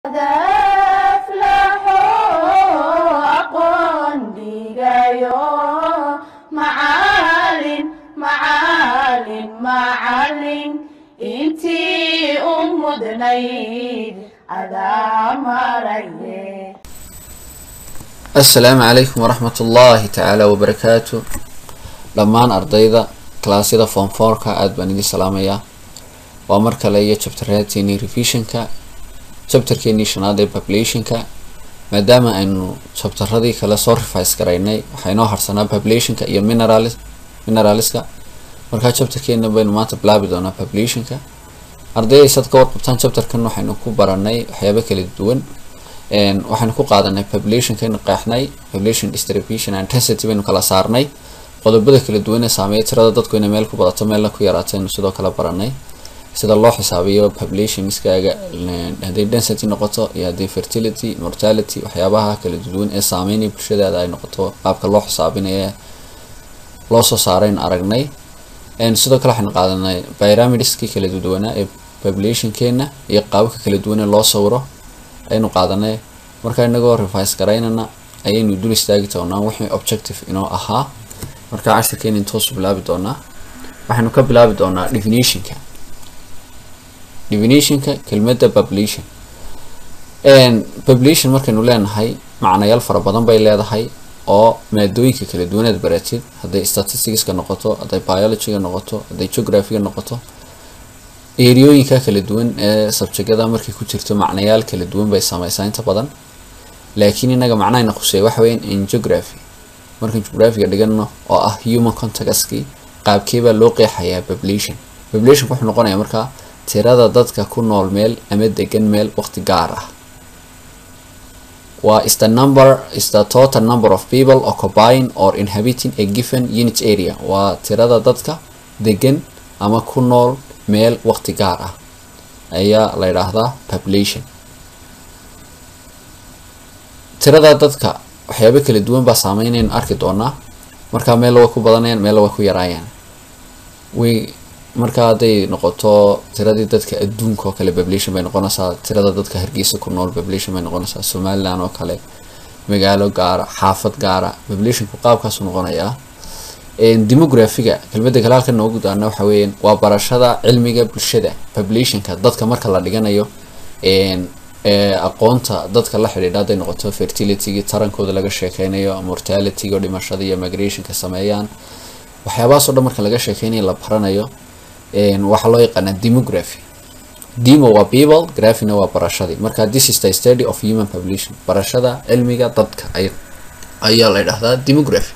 aqoon dhigayo macalin macalin macalin intii u mudnayd adaa maraye assalaamu calaykum waraxmat ullaahi tacaala wabarakaatu dhammaan ardayda kalaasyada form fourka aada baan idin salaamayaa waa mar kale iyo chapteraadkeenii revisionka chapterkeenii shanaad ee populationka maadaama aynu chapteradii kale soo revise garaynay waxaa inoo harsanaa populationka iyo mineral mineralska markaa chapterkeena baynu maanta bilaabi doonaa populationka ardayday sad ka warqabtaan chapterkan waxaynu ku baranay waxyaabo kala duwan waxaynu ku qaadanay populationkaynu qeexnay population distribution and intensity baynu kala saarnay qodobada kala duwan ee saameeya tirada dadku inay meel ku badato meelna ku yaraato aynu sidoo kale baranay sida loo xisaabiyo population miskaaga hadday density noqoto iyo hadday fertility mortality waxyaabaha kala duwan ee saameynaya bulshadaada ay noqoto qaabka loo xisaabinaya loo soo saarayn aragnay sidoo kale waxaynu qaadanay pyramidskii kala duwanaa ee populationkeena iyo qaababka kala duwan ee loo sawiro ayaynu qaadanay markaa inagoo revise garaynana ayaynu dul istaagi doonaa wixii objective inoo ahaa markaa cashirkeena intoosu bilaabi doonaa waxaynu ka bilaabi doonaa definitionka definitionka kelmadda population population markaynu leenahay macnayaal fara badan bay leedahay oo maadooyinka kala duwaneed baratid hadday statisticska noqoto hadday biologyga noqoto hadday geographyga noqoto eriyooyinka kala duwan ee subjectyada markay ku jirto macnayaal kala duwan bay sameysaa inta badan laakiin inaga macnahayna khuseeya waxa weyan in geography markaan geographyga dhigano oo ah human contactskii qaabkeebaa loo qeexayaa population populationka wuxuu noqonayaa markaa tirada dadka ku nool meel ama degan meel waqti gaar ah waa is the number is the total number of people occupying or inhabiting a given unit area waa tirada dadka degan ama ku nool meel waqti gaar ah ayaa la yidhaahdaa population tirada dadka waxyaabo kala duwan baa saameynaynu arki doonaa markaa meel way ku badanayaan meel way ku yaraayaan way markaa hadday noqoto tiradii dadka adduunka oo kale population bay noqonaysaa tirada dadka hargeysa ku nool population bay noqonaysaa somaliland oo kale magaalo gaara xaafad gaara populationku qaabkaasu noqonayaa demographiga kelmadda kale halka noogu daana waxa weeyaan waa barashada cilmiga bulshada populationka dadka marka la dhiganayo aqoonta dadka la xidhiidha hadday noqoto fertilitygii tarankooda laga sheekeynayo mortalityga oo dhimashada iyo migrationka sameeyaan waxyaabahaasoo dhan marka laga sheekeynayo la baranayo waxaa loo yaqaanaa demography demo waa people graphina waa barashadii marka this is the study of human population barashada cilmiga dadka ay ayaa la yidhahdaa demography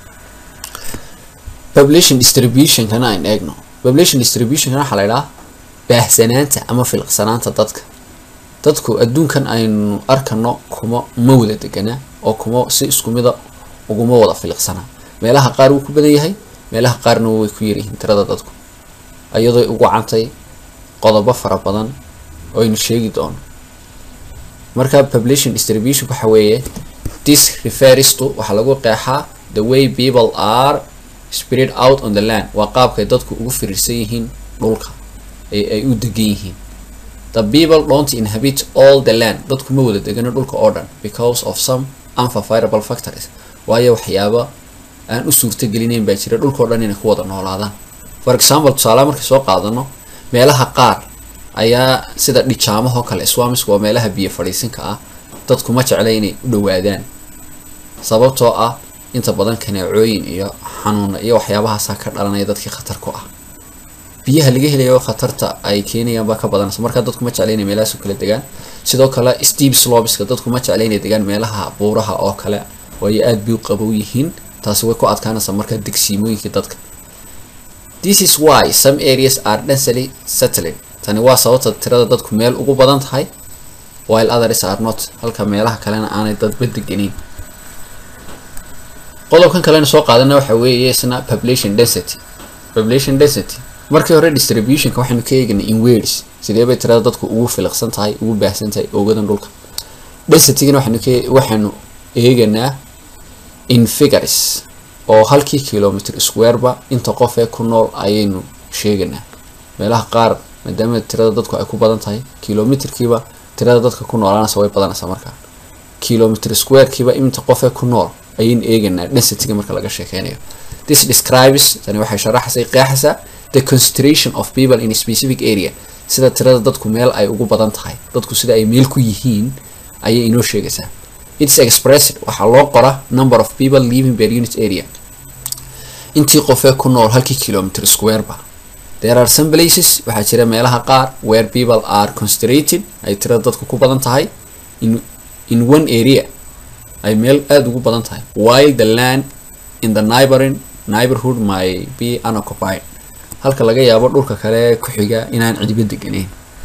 population distributionkana ayn eegno population distributionkana waxaa la yidhaha baahsanaanta ama filqsanaanta dadka dadku adduunkan aynu arkano kuma ma wada degana oo kuma si isku mida uguma wada filiqsana meelaha qaar wuu ku badan yahay meelaha qaarna way ku yaryihiin tirada dadku iyadoo ugu cantay qodobo fara badan oo aynu sheegi doono marka population distribution waxa weeye this refers to waxaa lagu qeexaa the way people are spread out on the land waa qaabkay dadku ugu firiirsan yihiin dhulka ee ay u degan yihiin the people don't inhabit all the land dadku ma wada degano dhulka oo dhan because of some unfavorable factors waayo waxyaaba aan u suurtagelinayn baa jira dhulka o dhan inay ku wada noolaadaan for example tusaalaha markay soo qaadano meelaha qaar ayaa sida dhijaamahoo kale swamisku waa meelaha biyo fadhiisinka ah dadku ma jecla inay u dhawaadaan sababtoo ah inta badan kaneecooyin iyo xanuuna iyo waxyaabahaasaa ka dhalanaya dadkii khatar ku ah biyaha laga helayo khatarta ay keenayaan baa ka badanaysa markaa dadku ma jecla inay meelahaas kala degaan sidoo kale steve slobiska dadku ma jecla inay degaan meelaha buuraha oo kale waayo aada bay u qabow yihiin taasi way ku adkaanaysaa markaa degsiimooyinkii dadka this is why some areas are densely settling tani waa sababta tirada dadku meel ugu badan tahay while others are not halka meelaha kalena aanay dadba deganeyn qodobkan kalena soo qaadana waxa weeye isna population density population density markii hore distributionka waxaynu ka eeganay in words sidee bay tirada dadku ugu filiqsan tahay ugu baahsan tahay oogadan dhulka densitygana waxaynu ka waxaynu eeganaa in figures oo halkii kilometer squareba inta qof ee ku nool ayaynu sheeganaa meelaha qaar maadaama tirada dadku ay ku badan tahay kilometerkiiba tirada dadka ku noolaanaysa way badanaysaa markaa kilometer squarekiiba inta qofee ku nool ayaynu eegaynaa densityga marka laga sheekeynayo this describes tani waxay sharaxaysa qeexaysaa the concentration of people in a specific area sida tirada dadku meel ay ugu badan tahay dadku sida ay meel ku yihiin ayay inoo sheegaysaa its expressed waxaa loo qora number of people living per unit area intii qofee ku nool halkii kilometer squareba there are some places waxaa jira meelaha qaar where people are concentrated ay tirada dadku ku badan tahay in in one area ay meel aada ugu badan tahay while the land in the neighboring neighborhood may be unoccupied halka laga yaabo dhulka kale ku xiga inaan cidiba deganeyn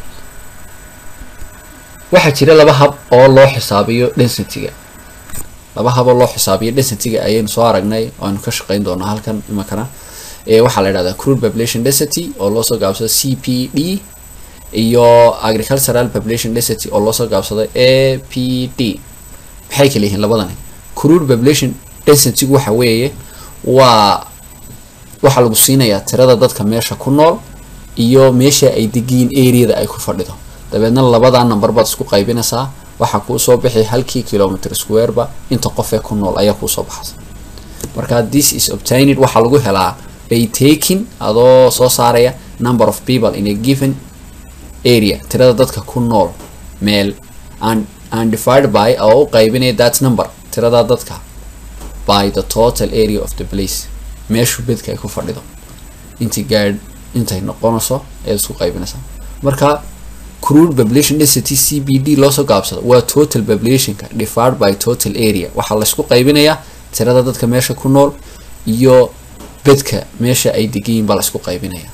waxaa jira laba hab oo loo xisaabiyo densityga laba hab oo loo xisaabiyo densityga ayaynu soo aragnay oo aynu ka shaqeyn doonaa halkan imakana ee waxaa la yidhahdaa crude population density oo loosoo gaabsado c p d iyo agricultural population density oo loosoo gaabsado a p d maxay kala yihiin labadani crude population densitygu waxa weeye waa waxaa lagu siinayaa tirada dadka meesha ku nool iyo meesha ay degiin areada ay ku fadhido dabeedna labadaa number baad isku qaybinaysaa waxaa kuu soo bixi halkii kilometer squareba inta qofee ku nool ayaa kuusoo baxaysa marka this is obtained waxaa lagu helaa by taking adoo soo saaraya number of people in a given area tirada dadka ku nool meel and and divided by oo u qaybinaya that number tirada dadka by the total area of the place meeshu bedka ay ku fadhido intii gaadh intay noqonayso ayaad isku qaybinaysaa marka crude population density c b d loosoo gaabsado waa total populationka divided by total area waxaa laysku qaybinayaa tirada dadka meesha ku nool iyo bedka meesha ay degayiin baa laysku qaybinaya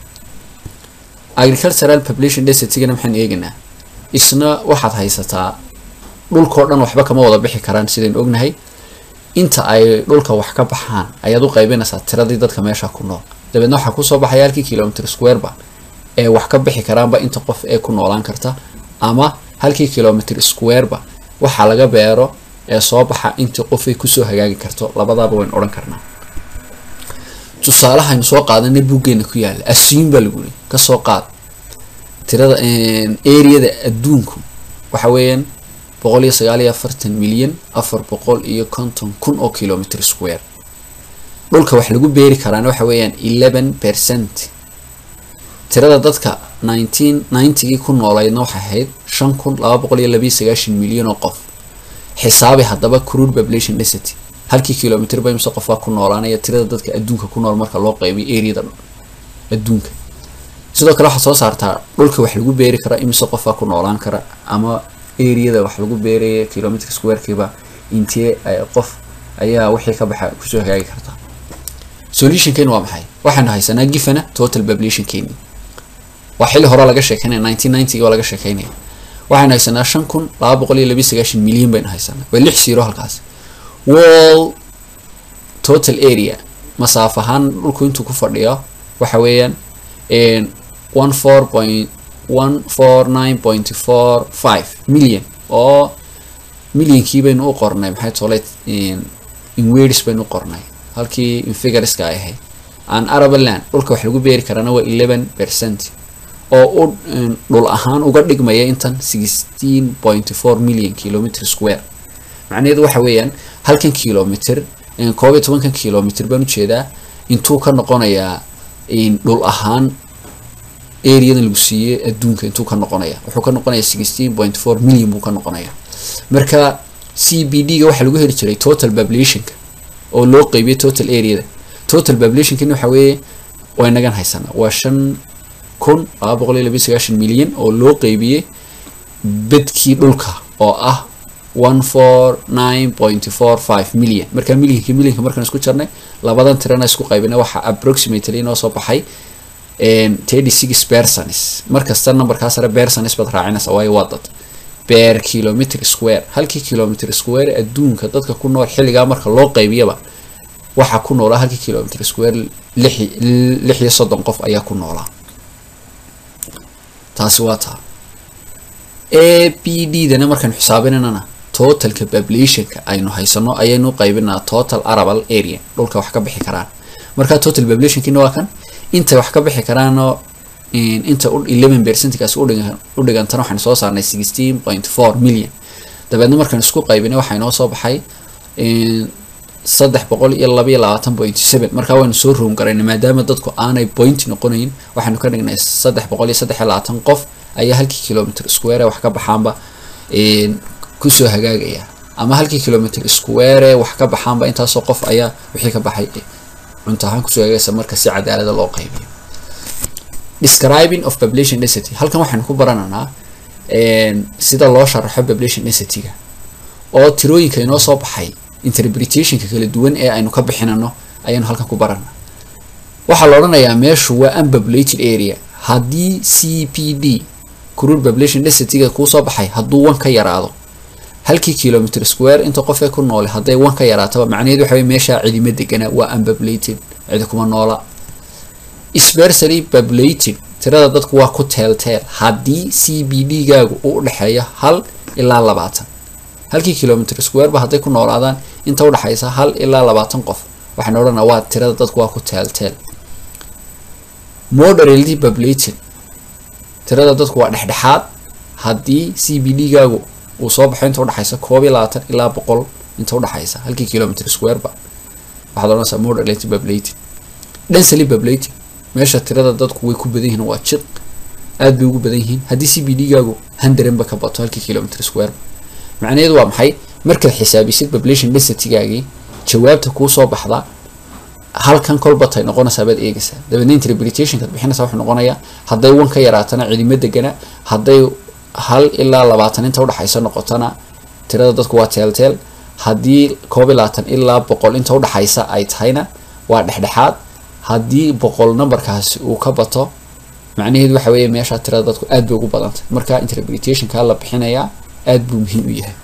agricultural population densitygana maxaan eegaynaa isna waxaad haysataa dhulkao dhan waxba kama wada bixi karaan sidaynu ognahay inta ay dhulka wax ka baxaan ayaad u qaybinaysaa tiradii dadka meesha ku nool dabeedna waxaa kusoo baxaya halkii kilometer squareba ee wax ka bixi karaanba inta qof ee ku noolaan karta ama halkii kilometer squareba waxaa laga beero ee soo baxa intii qofay kusoo hagaagi karto labadaaba waynu odhan karnaa tusaalahaynu soo qaadanay buuggeena ku yaala assume baa lagu yiri kasoo qaad tirada areada adduunku waxa weeyaan boqol iyo sagaal iyo afartan milyan afar boqol iyo konton kun oo kilometer square dhulka wax lagu beeri karaan waxa weeyaan eleven percent tirada dadka nineteen ninetygii ku nooleydna waxay ahayd shan kun laba boqol iyo labiyo sagaashan milyan oo qof xisaabi haddaba crude population density halkii kilometer ba imse qofbaa ku noolaanaya tirada dadka adduunka ku nool marka loo qaybiyo areada adduunka sidoo kale waxaad soo saartaa dhulka wax lagu beeri kara imise qofbaa ku noolaan kara ama areada wax lagu beeraya kilometer squarekiiba intee qof ayaa wixii ka baxa kusoo hagaagi karta solutionkeeni waa maxay waxaynu haysanaa gifana total populationkeeni waa xilli hore laga sheekeynaya nineteen ninety waa laga sheekeynaya waxaynu haysanaa shan kun laba boqol iyo labiyo sagaashan milyan baynu haysanaa waa lix zero halkaas wall total area masaaf ahaan dhulku intuu ku fadhiyo waxa weeyaan one four point one four nine point four five million oo millionkii baynu u qornay maxay tole in words baynu u qornay halkii in figureska ay ahayd aan arabaland dhulka wax lagu beeri karaana waa eleven percent oo u dhul ahaan uga dhigmaya intan sixteen point four million kilometer square macnaheedu waxa weeyaan halkan kilometer koob iyo tobankan kilometer baan ujeedaa intuu ka noqonayaa dhul ahaan areadan lagu siiyey adduunka intuu ka noqonaya wuxuu ka noqonaya sixteen point four million buu ka noqonaya marka c b d ga waxaa lagu heli jiray total populationka oo loo qeybiyay total areada total populationkani waxa weeye waa inagan haysanaa waa shan kun laba boqol iyo labiyo sagaashan milyan oo loo qeybiyey bedkii dhulka oo ah one four nine point four five million marka millionka millionka markaan isku jarnay labadan tirana isku qaybina waxaa approximately inoo soo baxay thirty six persons markasta numberkaa sare persons baad raacinaysa waayo waa dad per kilometer square halkii kilometer square adduunka dadka ku nool xilligaa marka loo qaybiyaba waxaa ku noolaa halkii kilometer square lix lix iyo soddon qof ayaa ku noolaa taasi waa taa a b d dana markaan xisaabinanana totalka populationka aynu haysano ayaynu qaybinaa total arable area dhulka wax ka bixi karaan marka total populationkiina waa kan intay wax ka bixi karaanoo inta eleven percentkaas udhigan u dhigantana waxaan soo saarnay sixteen point four million dabeedna markaan isku qaybinay waxaa inoo soo baxay saddex boqol iyo laba iyo labaatan point seven markaa waynu soo room garaynay maadaama dadku aanay point noqonayn waxaanu ka dhignay saddex boqol iyo saddex iyo labaatan qof ayaa halkii kilometer square wax ka baxaanba kusoo hagaagaya ama halkii kilometer square wax ka baxaanba intaasoo qof ayaa wixii ka baxay cunto ahaan kusoo hagaagaysa marka si cadaalada loo qaybiyo describing of population density halkan waxaynu ku barananaa sida loo sharaxo population densityga oo tirooyinka inoo soo baxay interpretationka kala duwan ee aynu ka bixinano ayaanu halkan ku baranaa waxaa la odhanayaa meeshu waa unpopulated area haddii c p d crude population densityga kuu soo baxay hadduu wan ka yaraado halkii kilometer square inta qofee ku noole hadday wan ka yaraataba macnaheed waxa wey meeshaa cidima degana waa unpopulated cidi kuma noola sparsally populated tirada dadku waa ku teelteel haddii c b d gaagu uu udhexeeyo hal ilaa labaatan halkii kilometer squareba hadday ku noolaadaan inta udhexaysa hal ilaa labaatan qof waxaan odhanaa waa tirada dadku waa ku teelteel moderately populated tirada dadku waa dhexdhexaad haddii c b d gaagu uu soo baxo inta udhexaysa koob iyo labaatan ilaa boqol inta udhexaysa halkii kilometer squareba waxaad odhanaysaa moderately populated densely populated meesha tirada dadku way ku badan yihiin waa jiq aad bay ugu badan yihiin haddii c b d gaagu handarenba ka bato halkii kilometer squareba macnaheedu waa maxay markaad xisaabisid population densitygaagii jawaabta kuu soo baxda halkan kolbatay noqonaysaa baad eegaysaa dabeedna interpretationkaad bixinaysaa wuxuu noqonayaa hadday wan ka yaraatana cidimo degana hadday hal ilaa labaatan inta udhexaysa noqotona tirada dadku waa teelteel haddii koob iyo labaatan ilaa boqol inta udhexaysa ay tahayna waa dhexdhexaad haddii boqol numberkaasi uu ka bato macnaheedu waxa weeye meesha tirada dadku aad bay ugu badantay marka interpretationka la bixinayaa aad buu muhiim u yahay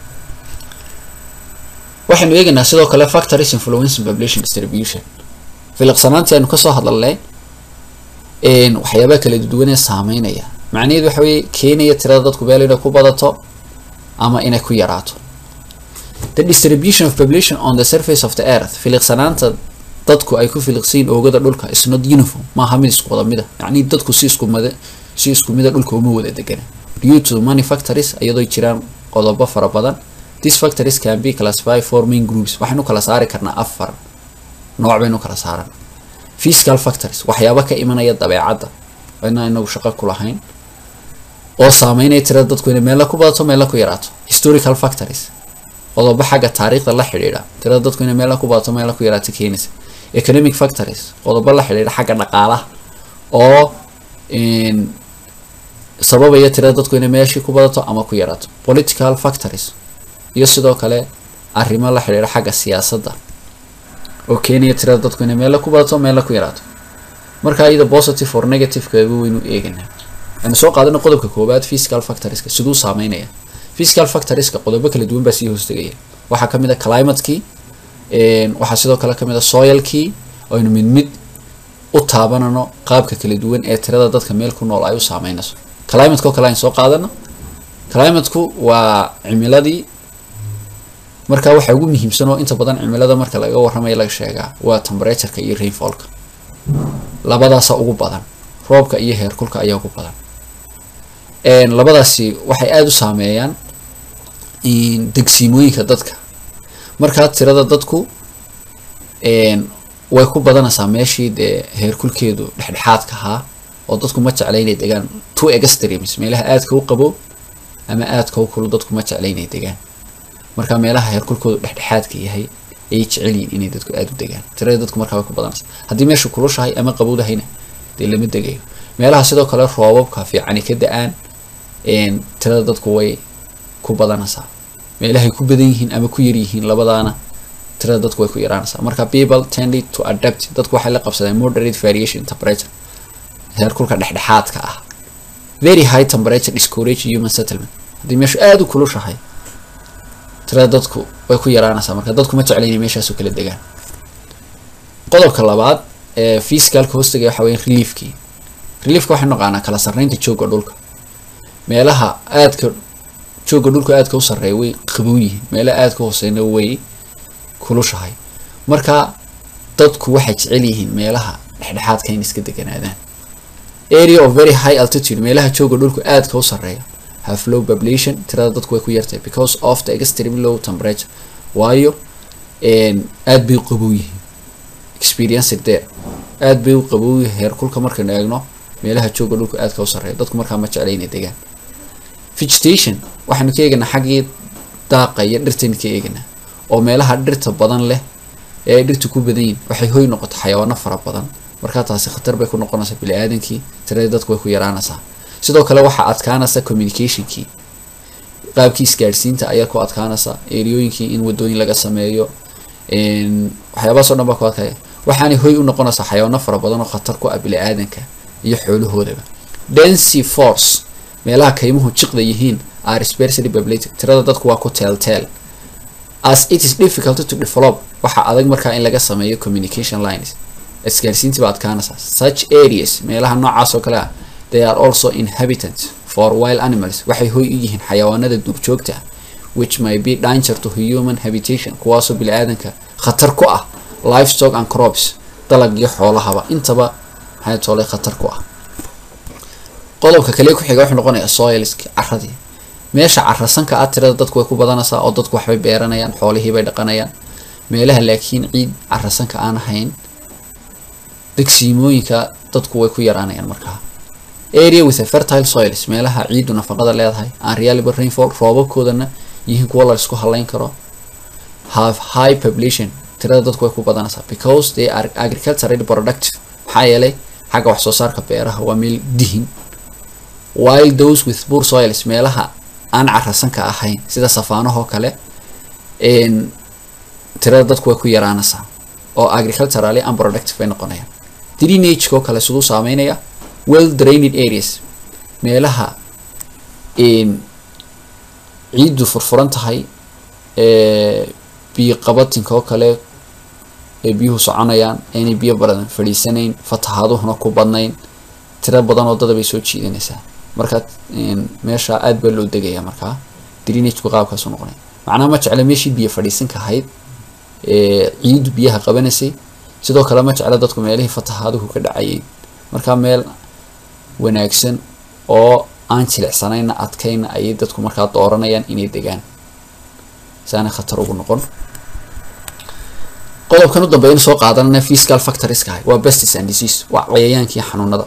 waxaynu eegaynaa sidoo kale factories influencing population distribution filiqsanaantii aynu kasoo hadlalnay waxyaabaha kala duwan ee saameynaya macnaheedu waxa weeye keenaya tirada dadku meel inay ku badato ama inay ku yaraato the distribution of population on the surface of the earth filiqsanaanta dadku ay ku filiqsayin oogada dhulka is not uniform maaha mid isku wada mida yacni dadku si isku mada si isku mida dhulka uma wada degana due to many factories iyadoo jiraan qodobo fara badan these factories can be classified for main groups waxaynu kala saari karnaa afar nooc baynu kala saaran physical factories waxyaaba ka imanaya dabeecadda inaa inagu shaqo ku lahayn oo saameynaya tirada dadku inay meella ku badato meella ku yaraato historical factories qodobo xagga taariikhda la xidhiidha tirada dadku inay meella ku badato meella ku yaraato keenaysa economic factories qodobo la xidhiidha xagga dhaqaalaha oo sababaya tirada dadku inay meeshii ku badato ama ku yaraato political factories iyo sidoo kale arrimo la xidhiidha xagga siyaasadda oo keenaya tirada dadku inay meella ku badato meella ku yaraato marka iyada positive or negative kaga weynu eeganaa waxaynu soo qaadana qodobka koowaad physical factorieska siduu saameynaya physical factorieska qodobo kala duwan baa sii hoostegaya waxaa kamid a climatekii waxaa sidoo kale kamid a soilkii aynu mid mid u taabanano qaabka kala duwan ee tirada dadka meel ku nool ay u saameynayso climateko kale aynu soo qaadano climateku waa cimiladii marka waxaa ugu muhiimsan oo inta badan cimilada marka laga warramaya laga sheegaa waa temperatureka iyo rainfallka labadaasa ugu badan roobka iyo heerkulka ayaa ugu badan labadaasi waxay aada u saameeyaan degsiimooyinka dadka markaa tirada dadku way ku badanaysaa meeshii dee heerkulkeedu dhexdhexaadka ahaa oo dadku ma jecla inay degaan two extremes meelaha aadka u qabo ama aadka u kulu dadku ma jecla inay degaan marka meelaha heerkulkoodu dhexdhexaadka yahay ayay jecel yihin inay dadku aada u degaan tirada dadku markaa way ku badanaysa haddii meesha kulushahay ama qabowdahayna dee lama degayo meelaha sidoo kale roobabka fiicani ka da-aan tirada dadku way ku badanaysaa meelahay ku badan yihiin ama ku yar yihiin labadaana tirada dadku way ku yaraanaysaa marka people tended to adapt dadku waxay la qabsadeen moderate variation temperature heerkulka dhexdhexaadka ah very high temperature discourage human settlement haddii meeshu aada u kulushahay tirada dadku way ku yaraanaysaa marka dadku ma jecla inay meeshaas u kala degaan qodobka labaad ee physicalka hoostagaya waxa weya reliefkii reliefka waxaynu naqaanaa kala sarreynta joogga dhulka meelaha aadka joogga dhulka aadka u sarreeya way qabow yihiin meelaha aadka hooseyna way kulushahay marka dadku waxay jecel yihiin meelaha dhexdhexaadka in iska deganaadaan area of very high altitude meelaha jooga dhulku aadka u sarreeya have low population tirada dadku way ku yartahay because of the extreme low temperature waayo aad bay u qabow yihiin experience there aad bay u qabow yihiin heerkulka markaynu eegno meelaha jooga dhulku aadka u sarreeya dadku markaa ma jecla inay degaan vegetation waxaanu ka eeganaa xaggii daaqa iyo dhirtaynu ka eeganaa oo meelaha dhirta badan leh ee ay dhirta ku badan yihin waxay hoy noqoto xayawaano fara badan markaa taasi khatar bay ku noqonaysaa bili-aadankii tiradii dadku way ku yaraanaysaa sidoo kale waxaa adkaanaysa communicationkii qaabkii isgaadhsiinta ayaa ku adkaanaysa eriyooyinkii in wadooyin laga sameeyo waxyaabahaas o dhan baa ku adkaya waxaanay hoy u noqonaysaa xayawaano fara badan oo khatar ku ah bili-aadanka iyo xoolahoodaba dency force meelaha kaymuhu jiqda yihiin are sparsely populated tirada dadku waa ku teelteel as it is difficult to develop waxaa adag markaa in laga sameeyo communication lines isgaarsiintii baa adkaanaysa such areas meelaha noocaas oo kale ah they are also inhabitant for wild animals waxay hoy u yihiin xayawaanada duurjoogta ah which may be danger to human habitation kuwaasoo bili-aadanka khatar ku ah livestock and crops dalag iyo xoolahaba intaba maxay toolay khatar ku ah qodobka kale ku xiga wuxuu noqonayaa soilski caradii meesha carasanka ah tirada dadku way ku badanaysaa oo dadku waxbay beeranayaan xoolihii bay dhaqanayaan meelaha laakiin ciid carasanka aan ahayn degsiimooyinka dadku way ku yaraanayaan markaa area with a fertile soils meelaha ciiddu nafaqada leedahay aan reliable rainfall roobabkoodana yihiin kuwa la isku halayn karo have high population tirada dadku way ku badanaysaa because they are agriculturally productive maxaa yeelay xagga wax soo saarka beeraha waa meel dihin while those with poor soils meelaha aan carasanka ahayn sida safaanahoo kale tirada dadku way ku yaraanaysaa oo agriculturally unproductive bay noqonayaan drainagekoo kale siduu saameynaya well drained areas meelaha ciiddu furfuran tahay biyo qabatinka oo kale ee biyuhu soconayaan aynay biyo badan fadhiisanayn fatahaaduhuna ku badnayn tiro badan oo dada bay soo jiidanaysaa marka meesha aad baa loo degaya markaa drainageku qaabkaasu noqonaya macnaha ma jecla meeshii biyo fadhiisanka ahayd ciiddu biyaha qabanaysay sidoo kale ma jecla dadku meelihii fatahaaduhu ka dhacayay markaa meel wanaagsan oo aan jilicsanayna adkayna ayay dadku markaa dooranayaan inay degaan saana khatar ugu noqon qodobkan u dambeeyna soo qaadanana fiscal factorieska ahay waa bestis and disease waa cayayaankii xanuunada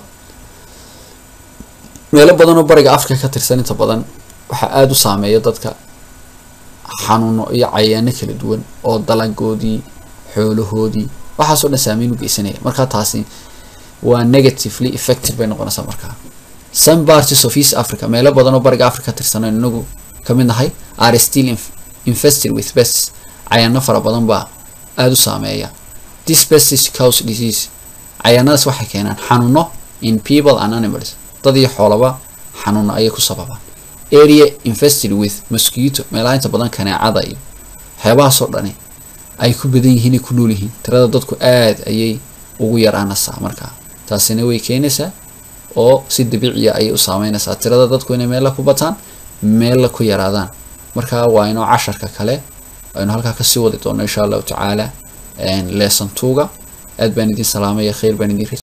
meelo badan oo bariga africa ka tirsan inta badan waxaa aada u saameeya dadka xanuuno iyo cayayaano kala duwan oo dalagoodii xoolahoodii waxaasoo dhan saameyn u geysanaya markaa taasi waa negatively effective bay noqonaysaa markaa some parties of east africa meelo badan oo bariga africa ka tirsan inagu kamid nahay are still infested with pests cayaano fara badan baa aada u saameeya this pestis cause disease cayaanadaas waxay keenaan xanuuno in people and animals dad iyo xoolaba xanuuno ayay ku sababaan area infested with mosquito meelaha inta badan kaneecada iyo waxyaabahaasoo dhani ay ku badan yihiin ay ku nool yihiin tirada dadku aada ayay ugu yaraanaysaa markaa taasina way keenaysaa oo si dabiiciya ayay u saameynaysaa tirada dadku inay meella ku bataan meella ku yaraadaan marka waa inoo casharka kale aynu halkaa kasii wadi doono insha allahu tacaala lesson tuga aad baan idin salaamaya khayr baan idin